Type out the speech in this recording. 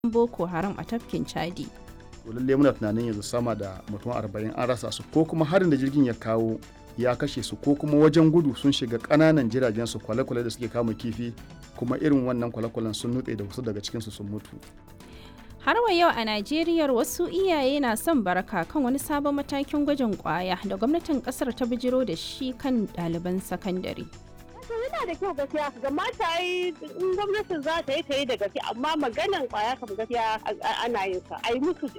boko haram a tafkin chadi lalle muna tunanin yanzu sama da mutum arba'in an rasa su ko kuma harin da jirgin ya kawo ya kashe su ko kuma wajen gudu sun shiga ƙananan jiragen su kwale-kwale da suke kama kifi kuma irin wannan kwale-kwalen sun nutse da wasu daga cikinsu sun mutu har wa yau a najeriya wasu iyaye na son baraka kan wani sabon matakin gwajin kwaya da gwamnatin kasar ta bijiro da shi kan ɗaliban sakandare yana da kyau gaskiya ga mata yi in gwamnatin za ta yi ta yi da gaske amma maganan kwaya kam gaskiya ana yin sa a yi musu